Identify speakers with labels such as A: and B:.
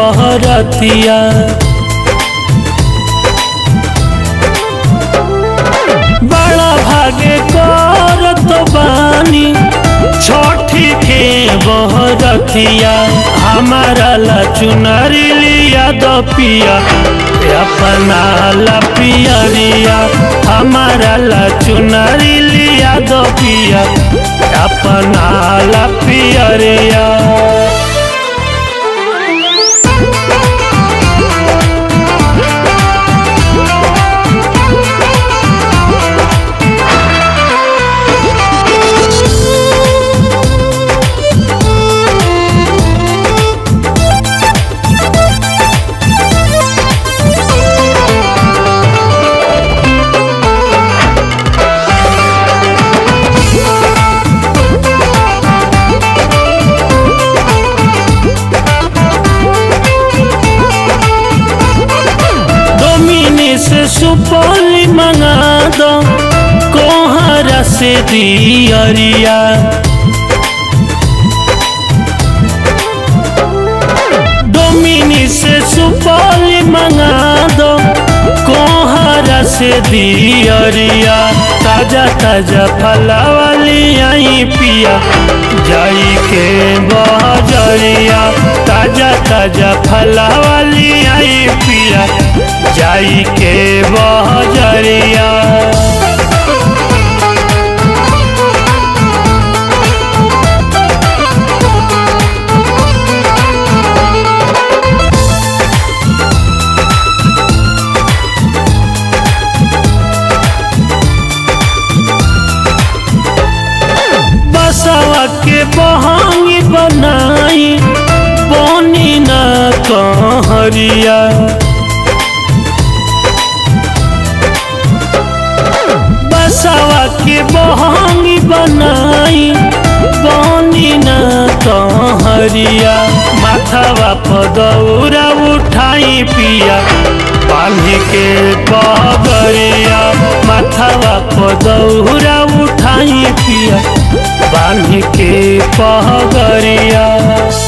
A: बहरतिया बड़ा भागे करत बानी छठी के बहरतिया हमारा ला चुनरी लिया दो पिया अपना ला पियरिया हमारा ला चुनरी लिया दो पिया अपना ला पियरिया डोमिनी से सुपौली मंगा दो कोहरा से दियरिया डोमिनी से सुपौली मंगा दो कोहरा से दियरिया ताजा ताजा फलावाली आई पिया जाई के बजरिया ताजा ताजा फलावाली आई पिया जाई के बजरिया बसवा के बहांगी बनाई बोनी न कहरिया बसवा के बहांगी बनाई बोनी न कहरिया माथवा पदौरा उठाई पिया पानी के पगरिया माथवा पदौरा उठाई पिया बांध के पहगरिया